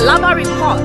Alaba Report.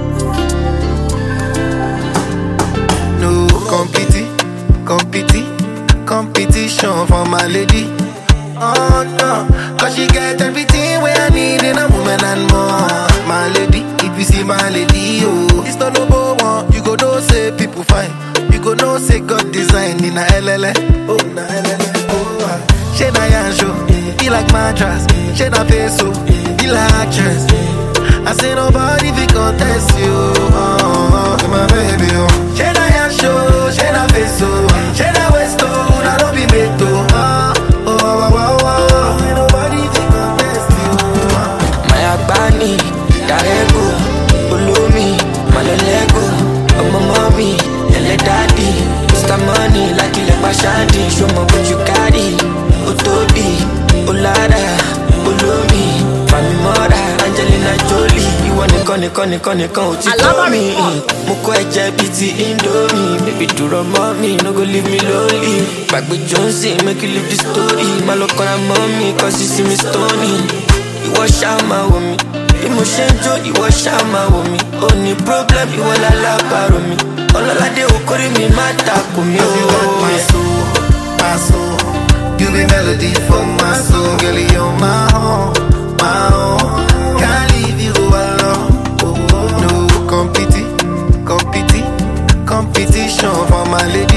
No competi, competi, competition for my lady. Oh no, cause she get everything where I need in a woman and more. My lady, if you see my lady, oh, it's not no one. You go know say people fine. You go know say God design in a LLA. Oh, na LLA. Oh, ah. she na yanjo, be like mattress. She na peso, be like actress. I say nobody fi contest you. Oh, oh, my baby, oh. She na yanjo, she na peso, she na westo, na no be meto. Oh, oh, oh, oh, oh. Say nobody fi contest you. Oh. Mayabani, Darego, Ulumi, Malolego, Ọmọ mọ́mí, ẹlẹ́ dádì, Mr. Money, lákìlẹ̀ pàṣádì, ṣọmọ bójú kárì, ó tóbi, ó lára, olómi, Fàmí mọ́ra, Angelina Jolie, ìwọ nìkan nìkan nìkan nìkan ò ti tó Alaba mi. Report. Mo kọ́ ẹ̀jẹ̀ bíi ti Indomie, baby dúró mọ́ mi, no go leave me lonely. Gbàgbé Johnson, make you leave the story, má lọ kọ́ra mọ́ mi, cause you see me stony ìwọ ṣáà máa wò mí bí mo ṣe ń jó ìwọ ṣáà máa wò mí ó ní problem ìwọ lálábàárò mi ọlọ́ládé okòrí mi má takò mí Cause you got my ó. soul, my soul. You be melody for my soul, girl. You're my own, my own. Can't leave you alone. Oh, oh. No competi, competi, competition for my lady.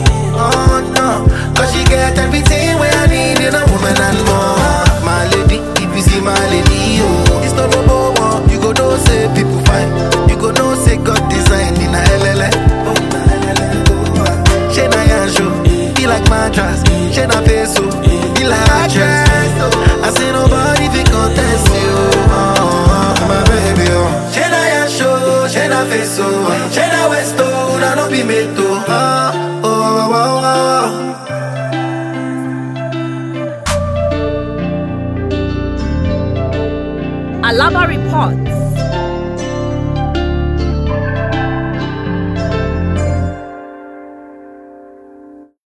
Oh no, cause she get everything where I need in a woman and more. My lady, if you see my lady, oh, it's not no one. You go know say people fine. You go know say God design in a LLA. Oh, na LLA. Oh, ah. She na yanjo, be like mattress. She na peso, be like actress. I say nobody fi contest you. Oh, oh, my baby, oh. She na yanjo, she na peso, she na westo, na no be meto. Oh, oh, oh, oh, oh. Alaba Report.